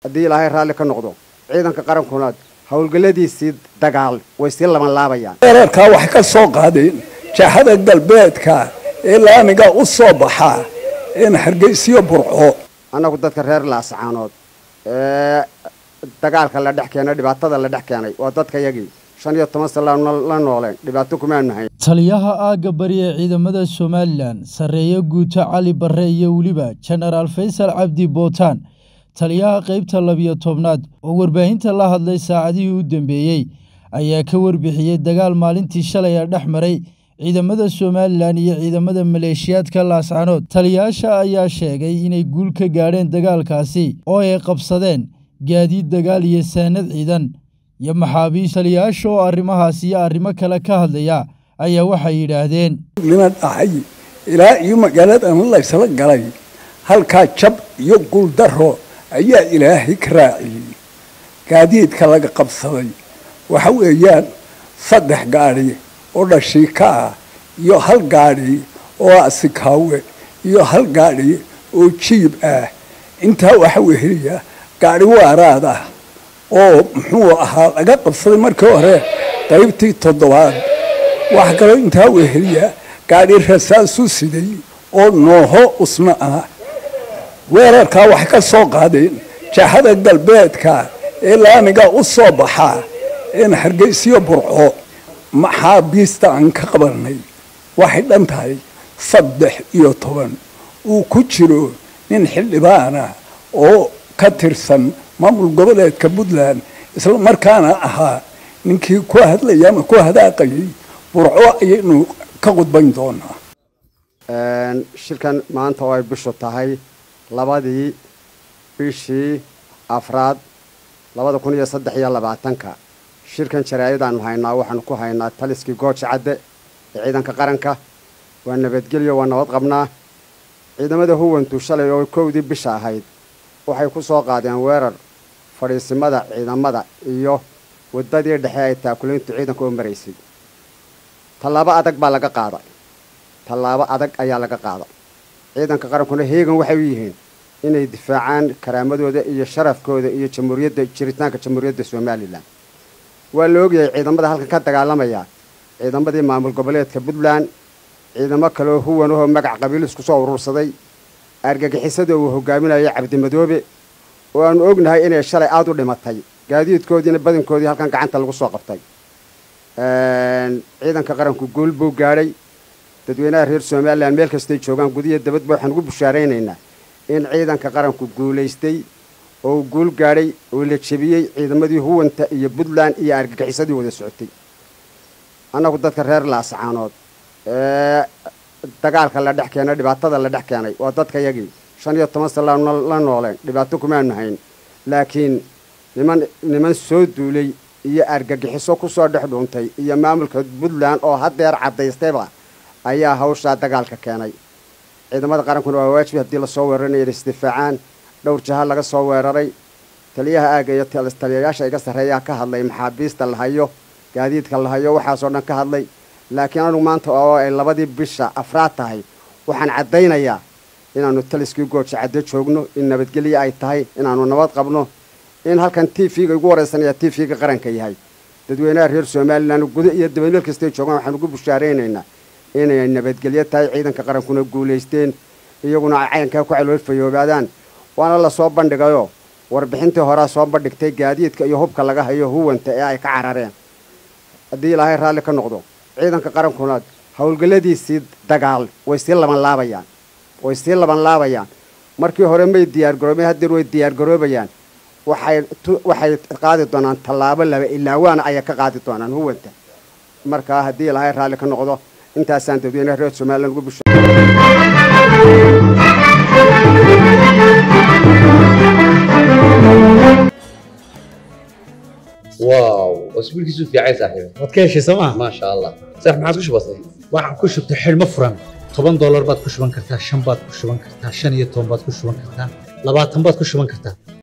haddii ilaahay raalli ka noqdo ciidanka qarankuna howlgalladiisii dagaal way sii laban laabayaan weerarkaa waxay ka soo qaadeen jahada galbeedka ee laamiga u soo baxaa een hargeysiyo burco annagu dadka reer laascaanood ee dagaalka la dhex keenay dhibaatada la dhex keenay waa dadka yagii shan iyo toban sano la nooleen dhibaato kumaanu hayn taliyaha aagga bari ee ciidamada somalilan sarreeye guuto cali barre iyo weliba jenaraal faysal cabdi bootaan taliyaha qaybta labiyo tobnaad oo warbaahinta la hadlay saacadihii u dambeeyey ayaa ka warbixiyey dagaal maalintii shalay ee dhex maray ciidamada somalilan iyo ciidamada maleeshiyaadka laascanood taliyayaasha ayaa sheegay inay guul ka gaadheen dagaalkaasi oo ay qabsadeen gaadiid dagaal iyo saanad ciidan iyo maxaabiis taliyayaasha oo arrimahaas iyo arrimo kale ka hadlaya ayaa waxay yidhaahdeen nima dhacay ilaa iyo magaaladan laysla galay halkaa jab iyo guuldaro ayaa ilaahay ka raaciyey gaadiidka laga qabsaday waxa weeyaan saddex gaadhi oo dhashiika ah iyo hal gaadhi oo asikaawe iyo hal gaadhi oo jiib ah intaa waxa weheliya gaadhi waaraad ah oo muxuu ahaa laga qabsaday markii hore qaybtii toddobaad waxa kaloo intaa weheliya gaadhi rasaasu siday oo nooho usna ah weerarkaa waxay ka soo qaadeen jahada galbeedka ee laamiga u soo baxaa een hargeysiyo burco maxaabiista aan ka qabanay waxay dhan tahay saddex iyo toban uu ku jiro nin xildhibaana oo ka tirsan maamul goboleedka puntland isla markaana ahaa ninkii ku hadlaya ama ku hadaaqayay burco ayaynu ka qudbayn doonaa shirkan maanta oo ay bishu tahay labadii bishii afraad labada kun iyo saddex iyo labaatanka shirkan jaraa'idaan haynaa waxaanu ku haynaa taliskii gooja cadde ee ciidanka qaranka waa nabadgelyo waa nabad qabnaa ciidamada huwantu shalay oo kowdii bisha ahayd waxay ku soo qaadeen weerar fadhiisimada ciidamada iyo waddadii dhexe ay taakulayntu ciidanka oo maraysay tallaabo adag baa laga qaaday tallaabo adag ayaa laga qaaday ciidanka qarankuna heegan waxay u yihiin inay difaacaan karaamadooda iyo sharafkooda iyo jamhuuriyadda jiritaanka jamhuuriyadda somalilan waa la ogyahay ciidamada halkan ka dagaalamaya ciidamadii maamul goboleedka puntland ciidamo kaleoo huwan ahoo magac qabiil isku soo urursaday argagixisada uu hogaaminayo cabdimadoobe oo aanu ognahay inay shalay aada u dhimatay gaadiidkoodiina badankoodii halkan gacanta lagu soo qabtay ciidanka qaranku guul buu gaadhay dadweynaha reer somalilan meel kastay joogaan gudiya dabadba waxaan ugu bushaaraynaynaa in ciidanka qaranku guulaystay oo uu guul gaadhay oo la jebiyey ciidamadii huwanta iyo puntland iyo argagixisadii wada socotay annagu dadka reer laascaanood ee dagaalka la dhex keenay dhibaatada la dhex keenay waa dadka yagii shan iyo toban sano la nooleen dhibaato kumaanu hayn laakiin niman niman soo duulay iyo argagixiso ku soo dhex dhuuntay iyo maamulka puntland oo haddeer caddaystayba ayaa hawshaa dagaalka keenay ciidamada qarankuna waa waajib haddii lasoo weeraranaya inay isdifaacaan dhowr jaha laga soo weeraray taliyaha aagga iyo taliyayaasha iga sarreeyaa ka hadlay maxaabiista la hayo gaadiidka la hayo waxaasoo dhan ka hadlay laakiin anugu maanta oo ay labadii bisha afraad tahay waxaan caddaynayaa inaannu taliskii gooja caddo joogno in nabadgelyo ay tahay inaannu nabad qabno in halkan t v-ga igu waraysanaya t v-ga qaranka yahay dadweynaha reer somalilan guda iyo dabaymeel kastay joogaan waxaan ugu bushaaraynaynaa inay nabadgelyo tahay ciidanka qarankuna guulaysteen iyaguna ay cayankaa ku caloolfayoobaadaan waana lasoo bandhigayoo warbixintii horea soo bandhigtay gaadiidka iyo hubka laga hayo huwanta ee ay ka carareen haddii ilaahay raalli ka noqdo ciidanka qarankuna howlgalladiisii dagaal way sii laban laabayaan way sii laban laabayaan markii hore may diyaargaroobeen haddeer way diyaargaroobayaan waxay waxay qaadi doonaan tallaabo laba ilaa waana ayay ka qaadi doonaan huwanta markaa haddii ilaahay raalli ka noqdo intaasaan dadweynaha reer somalilan ugu busha واو اسبوعك في عايز صاحبي waad ka heshay sooma ما شاء الله صح ما عاد وش بصير waxaan ku shubtay xidhmo furan toban doolar baad ku shuban kartaa shan baad ku shuban kartaa shan iyo toban baad ku shuban kartaa labaatan baad ku shuban kartaa